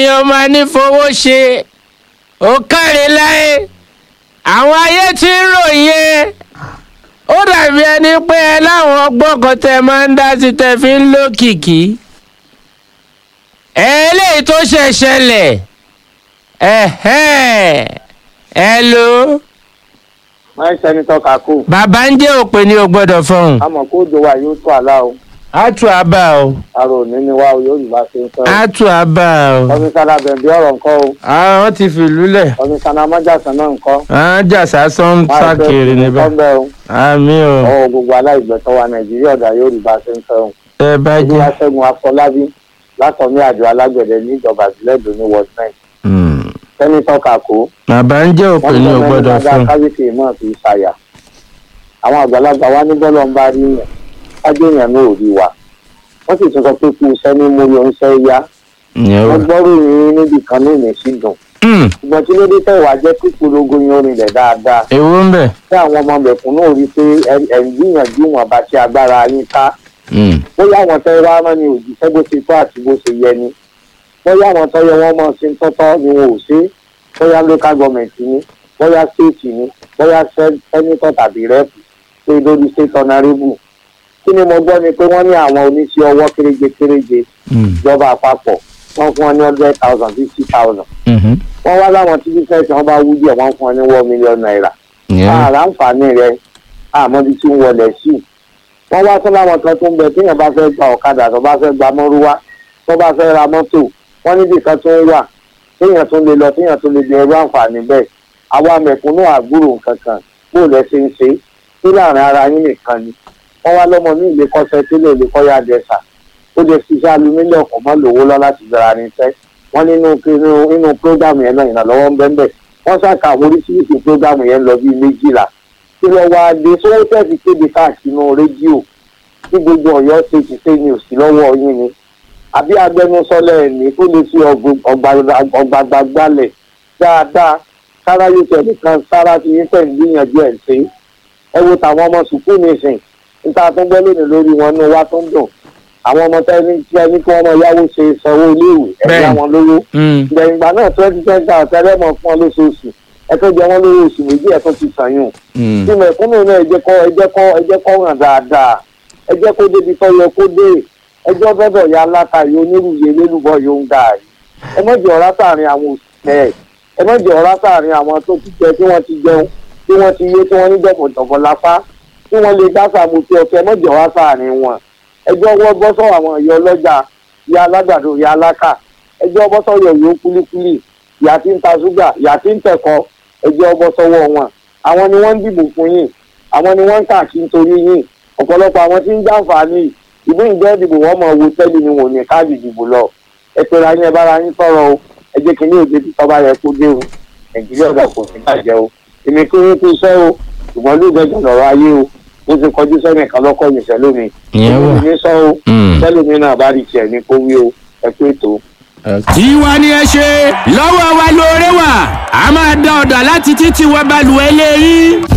èèyàn máa ní fowó ṣe ó káre láyé àwọn ayé tí ń ròyìn ẹ ó dàbí ẹni pé ẹ láwọn ọgbọ́n kan tẹ máa ń dá sí tẹ fi ń lókìkí eléyìí tó ṣẹ̀ ṣẹlẹ̀ ẹ̀hẹ́n ẹ lò ó máa ń sẹ́nitọ́ kakú bàbá ń jẹ́ òpè ní o gbọ́dọ̀ fọhùn àmọ́ kó do wa yóò tó àlá o á tù á bá o àrò òní ni wa o yóò rí bá ṣe ń sọ á tù á bá o kọmísánná bẹ̀bí ọ̀rọ̀ nǹkan o àwọn ti fìlú lẹ̀ kọmísánná mọ́jàsán náà nǹkan àwọn jàsá sọ́n sákèrè níbẹ̀ nǹkan bẹ́ẹ̀ o àmì o ọwọ́ gbogbo aláìgbẹ̀tọ́ wa nàìjíríà ọ̀dà yóò rí bá ṣe ń sọ o ẹ bá jẹ́ olúwaṣẹ́gun afọlábí látọ̀mí àjọ alágbẹ̀dẹ ní ìjọba ìbílẹ̀ èdò ní ward nine Hmm. sẹ́nitọ́ kakú bàbá ń jẹ́ òpè ní o gbọ́dọ̀ fọhùn kábíyèsí náà fi ṣàyà àwọn àgbàlagbà wa ní bọ́lọ̀ ń bá rí yàn kájé èèyàn náà ò rí wa wọ́n sì tún sọ pé kú iṣẹ́ ní múlò ń ṣe yá ìyẹn wọ́n wà. gbọ́rò yín níbi kan ní ìmẹ̀sí dùn Hmm. ṣùgbọ́n tí ló dé tẹ̀wá jẹ́ kí polongo yín orin rẹ̀ dáadáa èwo ń bẹ̀. tí àwọn ọmọ mẹ̀kún náà rí i pé ẹ- ẹ̀ ń gbìyànjú wọn bá ti agbára yín ká Hmm. bóyá àwọn tẹ́ wá rán ni òjíṣẹ́ bó ti tó àti bó ṣe yẹ ni bóyá àwọn tọ́ yẹ wọ́n mọ̀ sí ń tọ́tọ́ ni wọn ò ṣe bóyá local government ni bóyá state ni bóyá sen- senator tàbí rep pé lórí state honourable kí ni mo gbọ́ ni pé wọ́n ní àwọn oníṣẹ́ ọwọ́ kéréje kéréje Hmm. ìjọba àpapọ̀ wọ́n fún wọn ní hundred thousand fifty thousand Mhm. wọ́n wá láwọn tí business wọn bá wú díẹ̀ wọ́n fún wọn ní one million naira ìyẹn wà. àrà àǹfààní rẹ̀ àmọ́ bí tí ń wọlé sí i wọ́n wá tún láwọn kan tó ń bẹ téèyàn bá fẹ́ gba ọ̀kadà tó bá fẹ́ gba mọ́rúwá tó bá fẹ́ ra mọ́tò wọ́n níbi kan tó ń wà téèyàn tó lè lọ téèyàn tó lè jẹ irú àǹfààní bẹ́ẹ̀ àwa mẹ̀kúnnù àgbúrò kankan bó lẹ ṣe ń ṣe sí láàrin ara yín nìkan ni wọ́n wá lọ́mọ ní ilé kọ́sẹ́ tílé ilé kọ́yà dẹ́sà ó lè ṣiṣẹ́ alumílẹ̀ ọ̀kan mọ́ lówó lọ láti bẹ̀rẹ̀ ní tẹ́ wọ́n nínú nínú nínú prógámù yẹn náà ìrànlọ́wọ́ ń bẹ́ẹ̀ bẹ́ẹ̀ wọ́n ṣàkà oríṣiríṣi prógámù yẹn lọ bíi méjìlá kí lọ wá dé sówó tẹ̀sí kéde káàkiri rédíò tí gbogbo ọ̀yọ́ ṣe ti ṣe ní òsì lọ́wọ́ yín ni àbí agbẹnusọlẹ̀ ẹ̀mí tó lè fi ọ̀gbàgbà gbalẹ̀ dáadáa sára yóò tẹ̀ nìkan sára ti yín tẹ̀ ń gbìyànjú ẹ̀ ṣe ẹ wo tàwọn ọmọ sùkúù nìsín níta tó ń gbọ́ lónìí lórí wọn ní wá tó ń dùn àwọn ọmọ tẹ́ni tí ẹni kí wọ́n mọ yáwó ṣe sanwó iléèwé ẹ̀ Bẹ́ẹ̀. yá wọn lówó Hmm. ìgbẹ̀yìn ìgbà náà twenty ten thousand tẹ́lẹ̀ mọ̀ fún ọ lóṣooṣù ẹ tó jẹ wọ́n lówó oṣù méjì ẹ tó ti sàn yùn Hmm. tí mẹ̀kúnnù náà ẹ jẹ́ kọ́ ẹ jẹ́ kọ́ ẹ jẹ́ kọ́ hàn dáadáa ẹ jẹ́ kó débi tó yẹ kó dé ẹjọ́ gbọ́dọ̀ ya aláta yìí onírúurú elélùbọ̀ yóò ń gà yìí ẹ má jẹ́ ọ̀rá sáàrin àwọn òṣìṣẹ́ ẹ má jẹ́ ọ̀rá sáàrin àwọn tó ti jẹ tí wọ́n ti jẹun tí wọ́n ti yé tí wọ́n ní dọ̀bọ̀dọ̀bọ̀ lápá tí wọ́n lè dá sàmùtì ọ̀kẹ́ ẹ má jẹ́ ọ̀rá sáàrin wọn ẹjọ́ wọ́n bọ́ sọ àwọn ìyá ọlọ́jà ìyá alágbàdo ìyá alákà ẹjọ́ bọ́ sọ̀yọ̀ yóò kúlíkúlí ìyá tí ń ta ṣúgà ìyá tí ń tẹ̀kọ́ ẹjọ́ bọ́ sọ́wọ́ wọn àwọn ni wọ́n ń dìbò fún yín àwọn ni wọ́n ń káàkiri nítorí yín ọ̀pọ̀lọpọ̀ àwọn tí ń jàǹfààní ìbú ìjọ ìdìbò wọn mọ̀ wo tẹ́lẹ̀ ni wọn ò ní káàdì ìdìbò lọ ẹ pera yín ẹ bára yín sọ̀rọ̀ o ẹ jẹ́ kí ní òde tí tọ́ba yẹ kó dé o nàìjíríà ọ̀dà kò sí bàjẹ́ o èmi kí yín kú iṣẹ́ o ṣùgbọ́n ló gbẹ̀jọ̀ lọ́rọ̀ ayé o bó ti kọjú sẹ́nìkan lọ́kọ̀ yìí sẹ́lómi ìyẹn wà. èmi sọ o Hmm. sẹ́lómi náà bá rí tiẹ̀ ní kó wí o ẹ pé tó. tiwa ni ẹ ṣe lọ́wọ́ wa lóore wà a máa dá ọ̀dà láti títí wọ balùwẹ̀ lẹ́yìn.